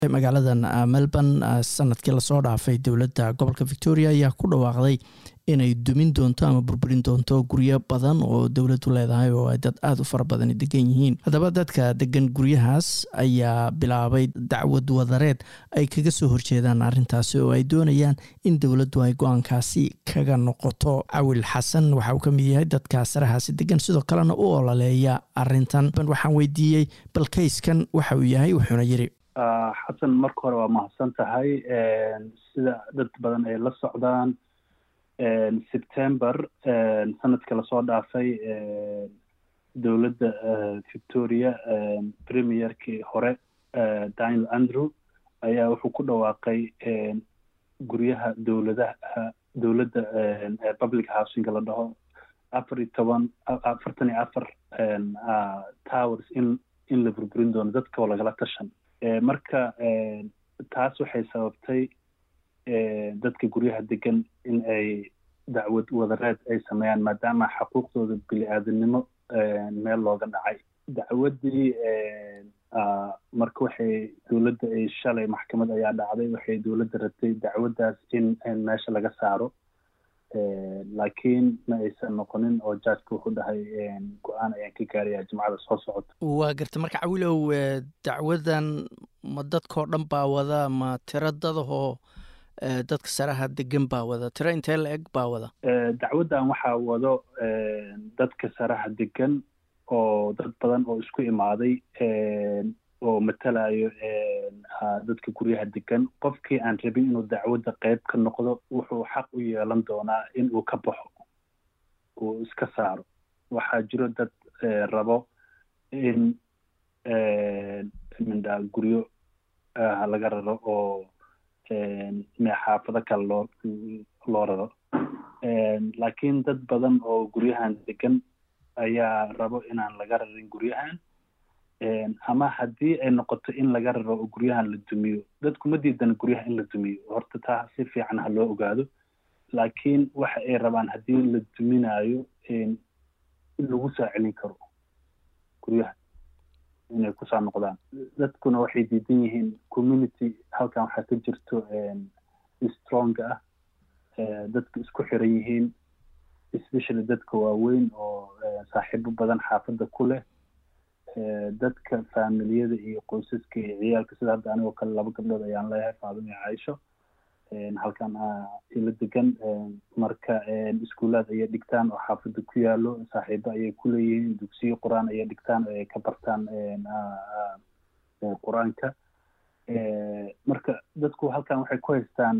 magaaladan melbourne sanadkii lasoo dhaafay dowladda gobolka victoria ayaa ku dhawaaqday inay dumin doonto ama burburin doonto guryo badan oo dowladdu leedahay oo ay dad aada u fara badani degan yihiin haddaba dadka degan guryahaas ayaa bilaabay dacwad wadareed ay kaga soo horjeedaan arrintaasi oo ay doonayaan in dowladdu ay go-aankaasi kaga noqoto cawil xasan waxa uu ka mid yahay dadka sarahaasi degan sidoo kalena u ololeeya arrintan waxaan weydiiyey bal kayskan waxa uu yahay wuxuuna yiri xasan marka hore waa mahadsan tahay sida dad badan ay la socdaan september sanadka lasoo dhaafay dowladda victoria premierkii hore daniel andrew ayaa wuxuu ku dhawaaqay guryaha dowladaha dowladda public housingka la dhaho afar iyo toban afartan iyo afar towers in in la burburin doono dadka oo lagala tashan marka taas waxay sababtay dadka guryaha degan in ay dacwad wadareed ay sameeyaan maadaama xuquuqdooda bili-aadanimo meel looga dhacay dacwaddii marka waxay dowladda ay shalay maxkamad ayaa dhacday waxay dowladda rabtay dacwaddaas in meesha laga saaro laakiin ma aysan noqonin oo jaajka wuxuu dhahay go-aan ayaan ka gaarayaa jimcada soo socota waa garta marka cawilow dacwadan ma dadkao dhan baa wada ma tiro dadahoo dadka saraha degan baa wada tiro intee la eg baa wada dacwaddan waxaa wado dadka saraha degan oo dad badan oo isku imaaday oo matalayo dadka guryaha degan qofkii aan rabin inuu dacwadda qeyb ka noqdo wuxuu xaq u yeelan doonaa in uu ka baxo uu iska saaro waxaa jiro dad rabo in mindha guryo laga raro oo xaafado kale loo loo raro laakiin dad badan oo guryahan degan ayaa rabo inaan laga rarin guryahan ama haddii ay noqoto in laga raro oo guryahan la dumiyo dadku ma diidana guryaha in la dumiyo horta taa si fiican ha loo ogaado laakiin waxa ay rabaan haddii la duminayo in lagu soo celin karo guryaha inay kusoo noqdaan dadkuna waxay diidan yihiin community halkan waxaa ka jirto stronga ah dadka isku xiran yihiin especially dadka waaweyn oo saaxiibo badan xaafadda ku leh dadka faamiliyada iyo qoysaska iyo ciyaalka sida hadda anigoo kale laba gabdhood ayaan leeyahay faadimo iyo caaisho halkan ila degan marka iskuulaad ayay dhigtaan oo xaafadda ku yaalo saaxiibo ayay ku leeyihiin dugsiyo qur-aan ayay dhigtaan oo ay ka bartaan qur-aanka marka dadku halkan waxay ku haystaan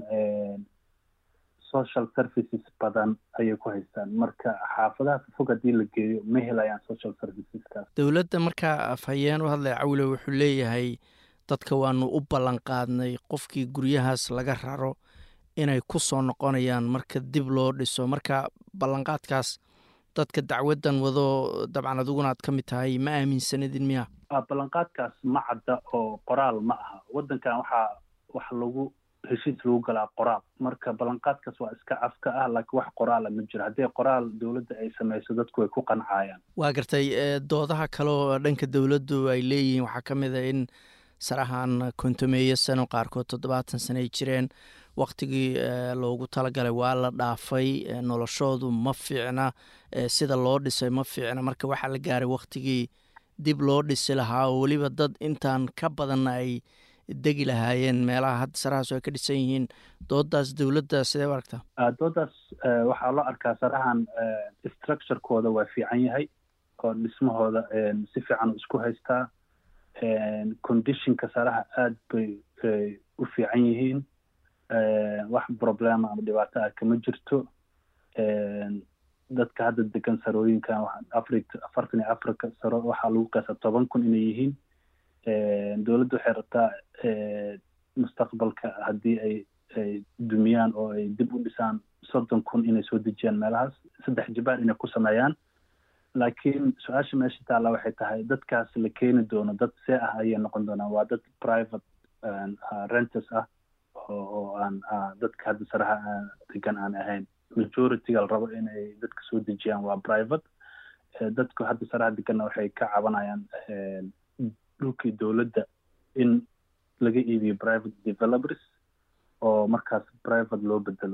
social services badan ayay ku haystaan marka xaafadaha fog haddii la geeyo ma helayaan social serviceskaas dowladda markaa afhayeen u hadlaya cawile wuxuu leeyahay dadka waanu u ballan qaadnay qofkii guryahaas laga raro inay ku soo noqonayaan marka dib loo dhiso marka ballanqaadkaas dadka dacwaddan wado dabcan adiguna aad ka mid tahay ma aaminsanidin miya ballanqaadkaas ma cadda oo qoraal ma aha waddankan waxaa wax lagu heshiis lagu galaa qoraal marka ballanqaadkaas waa iska afka ah laakiin wax qoraala ma jiro haddii qoraal dowladda ay samayso dadku way ku qancayaan waa gartay doodaha kale oo dhanka dowladdu ay leeyihiin waxaa ka mid a in sarahan kontomeeyo sano qaarkood toddobaatan sano ay jireen waktigii loogu talagalay waa la dhaafay noloshoodu ma fiicna sida loo dhisay ma fiicna marka waxaa la gaaray waktigii dib loo dhisi lahaa oo weliba dad intaan ka badanna ay degi lahaayeen meelaha hadda sarahaas ay ka dhisan yihiin doodaas dowladda sidee u aragtaa doodaas waxaa loo arkaa sarahan structurekooda waa fiican yahay oo dhismahooda si fiican isku haystaa conditionka saraha aad bay u fiican yihiin wax problema ama dhibaato ah kama jirto dadka hadda degan sarooyinkan afri afartan iyo afarka saro waxaa lagu qeesa toban kun inay yihiin dowladda waxay rabtaa mustaqbalka haddii ay ay dumiyaan oo ay dib u dhisaan soddon kun inay soo dejiyaan meelahaas saddex jibaar inay ku sameeyaan laakiin su-aasha meesha taalla waxay tahay dadkaas la keeni doono dad see ah ayay noqon doonaan waa dad private renters ah oo oo aan dadka hadda saraha degan aan ahayn majorityga la rabo inay dadka soo dejiyaan waa private dadku hadda saraha deganna waxay ka cabanayaan dhulkii dowladda in laga iibiyo private developers oo markaas private loo bedelo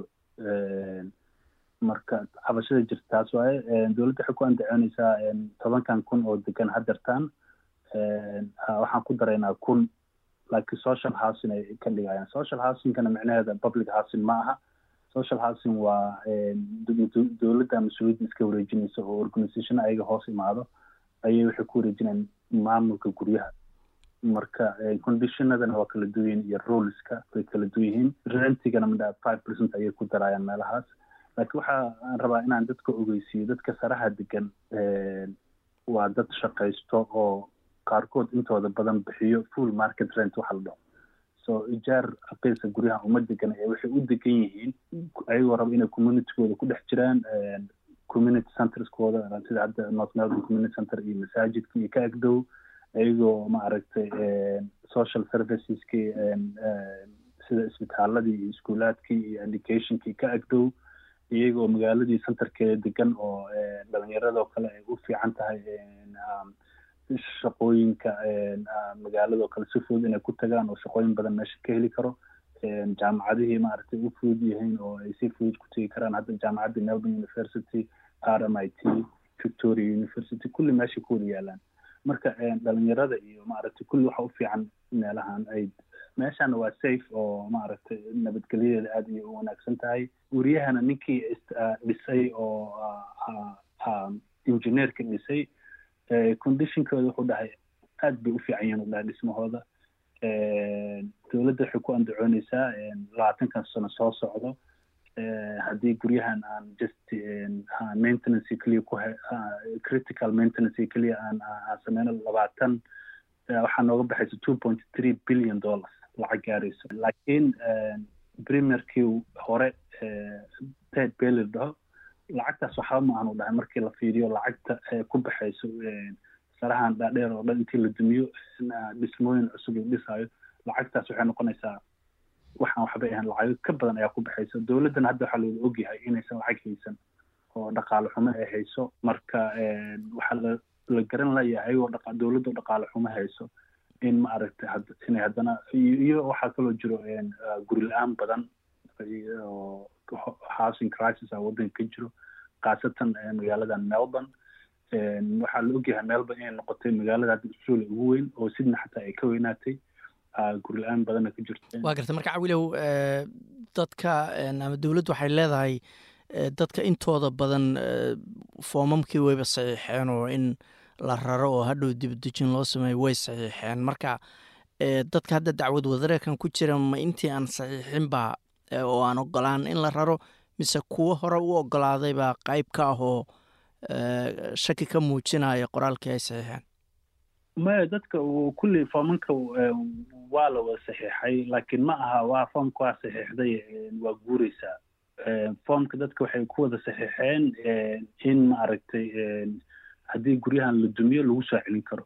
marka cabashada jirta taas waaye dowladda waxay ku andacoonaysaa tobankan kun oo degan hadeertaan waxaan ku daraynaa kun laakiin social housing ay ka dhigayaan social housingkana micnaheeda public housing ma aha social housing waa dowladda mas-uuliyadda iska wareejinaysa oo organisation ayaga hoos imaado ayay waxay ku wareejinayaan maamulka guryaha marka conditionadana waa kala duwan yihiin iyo ruleska way kala duwan yihiin rentigana midha five percent ayay ku darayaan meelahaas laakiin waxaan rabaa inaan dadka ogeysiiyo dadka saraha degan waa dad shaqaysto oo qaarkood intooda badan bixiyo full market rent waxa la dhaho so ijaar aqeysa guryaha uma degan ee waxay u degan yihiin ayagoo raba inay communitygooda ku dhex jiraan community centerskooda sida hadda north melbourne community center iyo masaajidka iyo ka agdow ayagoo maaragtay social serviceski sida isbitaaladii iyo iskuulaadkii iyo educationkii ka agdow iyagoo magaaladii centerkeeda degan oo dhalinyaradoo kale ay u fiican tahay shaqooyinka magaaladoo kale si fudud inay ku tagaan oo shaqooyin badan meesha ka heli karo jaamacadihii maaragtay u fudud yihiin oo ay si fudud ku tegi karaan hadda jaamacadda melbourne university r m i t victoria university kulli meesha ku wada yaalaan marka dhalinyarada iyo maaragtay kulli waxa u fiican meelahan ay meeshana waa safe oo maaragtay nabadgelyadeeda aada iyo u wanaagsan tahay guryahana ninkii dhisay oo engineerka dhisay conditionkooda wuxuu dhahay aad bay u fiican yihiin u dhahay dhismahooda dowladda waxay ku andacoonaysaa labaatankan sano soo socdo haddii guryahan aan just maintenance keliya ku critical maintenance keliya aan aan sameyno labaatan waxaa nooga baxaysa two point three billion dollars lacag gaarayso laakiin premierkii hore ted bailey dhaho lacagtaas waxba ma aanu dhahay markii la fiiriyo lacagta ku baxayso sarahan dhaadheer oo dhan intii la dumiyo dhismooyin cusub la dhisaayo lacagtaas waxay noqonaysaa waxaan waxbay ahayn lacago ka badan ayaa ku baxaysa dowladdana hadda waxaa looga ogyahay inaysan lacag haysan oo dhaqaale xumo ay hayso marka waxaa la la garan layahay oo dhaqa dowladda dhaqaale xumo hayso in ma aragtay inay haddana iyo waxaa kaloo jiro guri la-aan badan oo housing crisis a waddanka ka jiro khaasatan magaaladan melbourne waxaa la ogyahay melbourne inay noqotay magaalada hadda australia ugu weyn oo sidna xataa ay ka weynaatay guri la-aan badanna ka jirta waa garta marka cawilow dadka ama dowladdu waxay leedahay dadka intooda badan foomamkii wayba saxiixeen oo in la raro oo hadhow dibadejin loo sameeyo way saxiixeen marka dadka hadda dacwad wadareekan ku jira ma intii aan saxiixinba oo aan ogolaan in la raro mise kuwo hore u ogolaaday baa qayb ka ah oo shaki ka muujinaya qoraalkii ay saxiixeen maya dadka kulli foomanka waa la wada saxiixay laakiin ma aha waa foomka waa saxiixday waa guureysaa foomka dadka waxay ku wada saxiixeen in maaragtay haddii guryahan la dumiyo lagu soo celin karo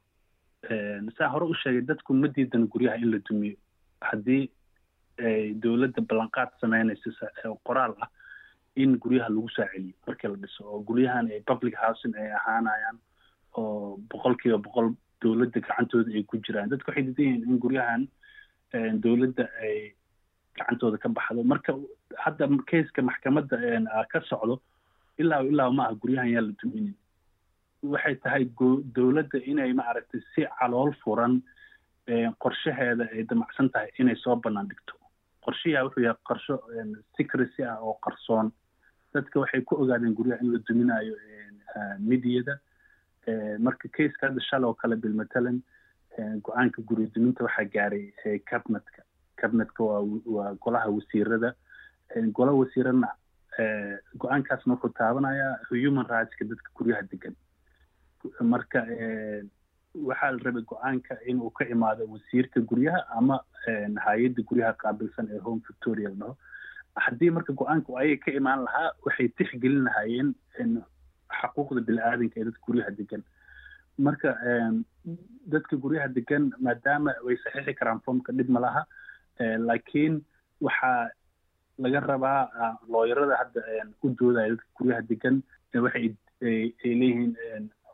saa hore u sheegay dadku ma diidan guryaha in la dumiyo haddii dowladda ballanqaad sameynaysa qoraal ah in guryaha lagu soo celiyo markii la dhiso oo guryahan ay public housing ay ahaanayaan oo boqol kiiba boqol dowladda gacantooda ay ku jiraan dadku waxay diidan yihiin in guryahan dowladda ay gacantooda ka baxdo marka hadda keiska maxkamadda ka socdo ilaa ilaa ma aha guryahan yaa la duminin waxay tahay dowladda inay maaragtay si calool furan qorshaheeda ay damacsan tahay inay soo bannaan dhigto qorshayaa wuxuu yahay qorsho secrecy ah oo qarsoon dadka waxay ku ogaadeen guryaha in la duminayo midiyada marka keiska hadda shalay oo kale bilmatalan go-aanka guri duminta waxaa gaaray cabinetka cabinetka waa waa golaha wasiirada golaha wasiiradna go-aankaasna wuxuu taabanayaa human rightska dadka guryaha degan marka waxaa la rabay go-aanka inuu ka imaado wasiirka guryaha ama hay-adda guryaha qaabilsan ee home victoria la dhaho haddii marka go-aanka ayaga ka imaan lahaa waxay tixgelin lahaayeen xaquuqda bini-aadanka ee dadka guryaha degan marka dadka guryaha degan maadaama way saxiixi karaan foomka dhib ma laha laakiin waxaa laga rabaa looyarada hadda u doodaya dadka guryaha degan waxay ay leeyihiin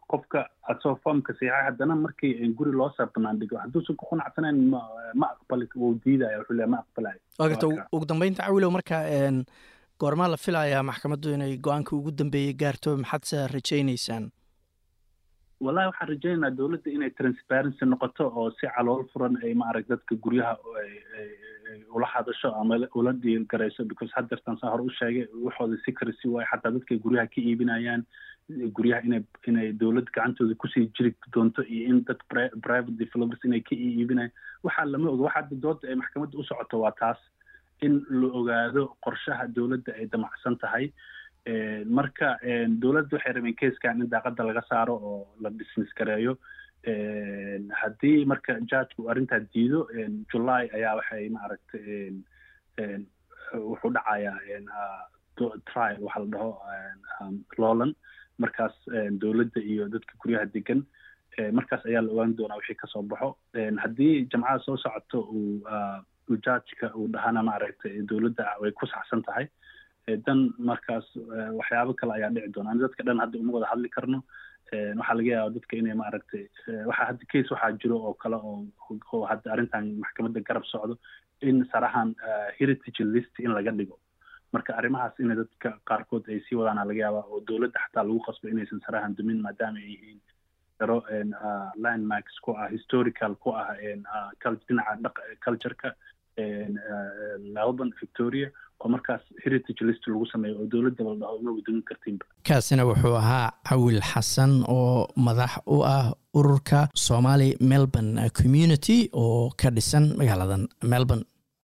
qofka asoo foomka siixay haddana markii guri loo soo banaandhigo hadduusan ku qanacsanayn ma ma aqbali wuu diidaya wuxuu leeyahay ma aqbalayo waa garta ugu dambeynta cawilow marka goormaa la filayaa maxkamaddu inay go-aanka ugu dambeeyey gaarto maxaadse rajaynaysaan wallahi waxaan rajaynaynaa dowladda inay transparency noqoto oo si calool furan ay maarag dadka guryaha ula hadasho ama ula dhiilgarayso because haddeertan saa hore u sheegay waxooda secrecy waayo xataa dadkay guryaha ka iibinayaan guryaha inay inay dowlad gacantooda kusii jiri doonto iyo in dad private developers inay ka iibinayaan waxaa lama oga waxa hadda dooda ay maxkamadda u socoto waa taas in la ogaado qorshaha dowladda ay damacsan tahay marka dowladda waxay rabeen kaiskan in daaqada laga saaro oo la dismiss gareeyo haddii marka judgku arrintaa diido july ayaa waxay maaragtay wuxuu dhacayaa trial waxaa la dhaho lowland markaas dowladda iyo dadka guryaha degan markaas ayaa la ogaan doonaa wixii kasoo baxo haddii jamcada soo socoto uu judgeka uu dhahana maaragtay dowladda way ku saxsan tahay dan markaas waxyaabo kale ayaa dhici doona ani dadka dhan hadda uma wada hadli karno waxaa laga yaaba dadka inay maaragtay waxaa hadda case waxaa jiro oo kale oo oo hadda arrintan maxkamadda garab socdo in sarahan heritage list in laga dhigo marka arrimahaas in dadka qaarkood ay sii wadaana laga yaaba oo dowladda xataa lagu qasbo inaysan sarahan dumin maadaama ay yihiin daro landmarks ku ah historical ku ah dhinaca cultureka melbourne victoria oo markaas heritage list lagu sameeyo oo dowladda la dhaho uma gudumin kartiinba kaasina wuxuu ahaa cawil xasan oo madax u ah ururka somali melbourne community oo ka dhisan magaaladan melbourne